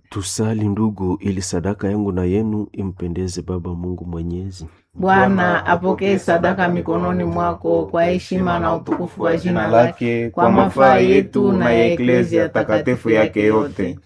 Tusali ndugu, ili sadaka yangu na yenu impendeze Baba Mungu Mwenyezi. Bwana apokee sadaka mikononi mwako kwa heshima na utukufu wa jina lake, kwa mafaa yetu na ya eklezia takatifu yake yote.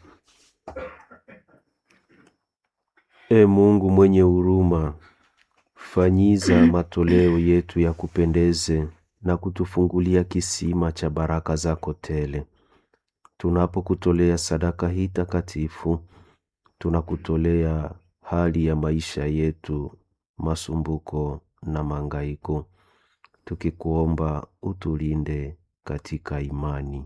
E Mungu mwenye huruma, fanyiza matoleo yetu ya kupendeze na kutufungulia kisima cha baraka zako tele. Tunapokutolea sadaka hii takatifu, tunakutolea hali ya maisha yetu, masumbuko na mangaiko, tukikuomba utulinde katika imani.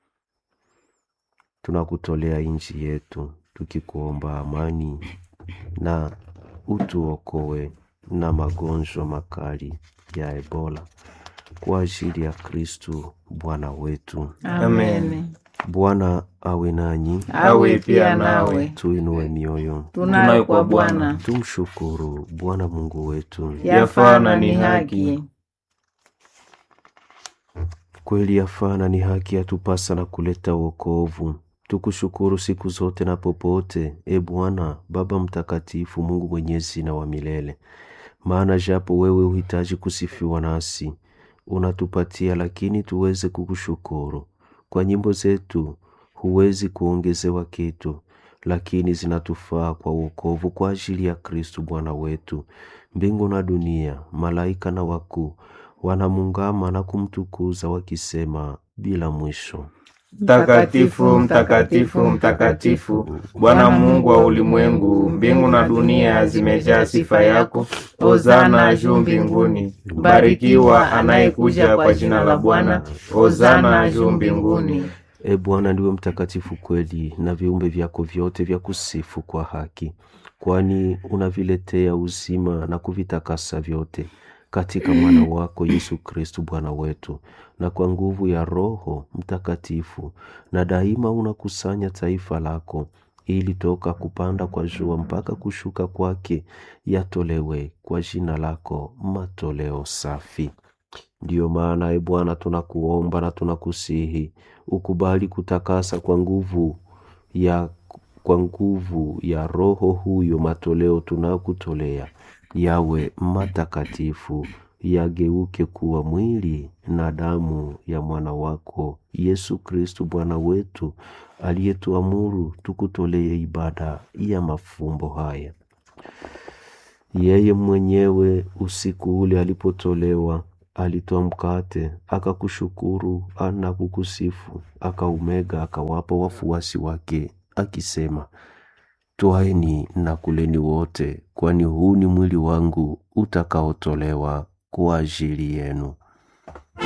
Tunakutolea nchi yetu, tukikuomba amani na utuokoe na magonjwa makali ya Ebola kwa ajili ya Kristu Bwana wetu. Amen. Bwana awe nanyi, Awe pia nawe. tuinue mioyo, Tunayo kwa Bwana, tumshukuru Bwana Mungu wetu. yafaa na ni haki. Kweli yafaa na ni haki yatupasa na kuleta wokovu. Tukushukuru siku zote na popote, e Bwana Baba Mtakatifu, Mungu mwenyezi na wa milele. Maana japo wewe uhitaji kusifiwa nasi, unatupatia lakini tuweze kukushukuru. Kwa nyimbo zetu huwezi kuongezewa kitu, lakini zinatufaa kwa wokovu kwa ajili ya Kristu Bwana wetu. Mbingu na dunia, malaika na wakuu wanamungama na kumtukuza wakisema bila mwisho. Mtakatifu, mtakatifu, mtakatifu, Bwana Mungu wa ulimwengu, mbingu na dunia zimejaa sifa yako. Hosana juu mbinguni. Barikiwa anayekuja kwa jina la Bwana. Hosana juu mbinguni. E Bwana, ndiwe mtakatifu kweli, na viumbe vyako vyote vya kusifu kwa haki, kwani unaviletea uzima na kuvitakasa vyote katika mwana wako Yesu Kristu Bwana wetu, na kwa nguvu ya Roho Mtakatifu, na daima unakusanya taifa lako, ili toka kupanda kwa jua mpaka kushuka kwake yatolewe kwa jina lako matoleo safi. Ndiyo maana e Bwana, tunakuomba na tunakusihi ukubali kutakasa kwa nguvu ya kwa nguvu ya Roho huyo matoleo tunakutolea yawe matakatifu, yageuke kuwa mwili na damu ya mwana wako Yesu Kristu Bwana wetu, aliyetuamuru tukutolee ibada ya mafumbo haya. Yeye mwenyewe usiku ule alipotolewa alitoa mkate akakushukuru na kukusifu, akaumega akawapa wafuasi wake akisema, Twaeni na kuleni wote, kwani huu ni mwili wangu utakaotolewa kwa ajili yenu.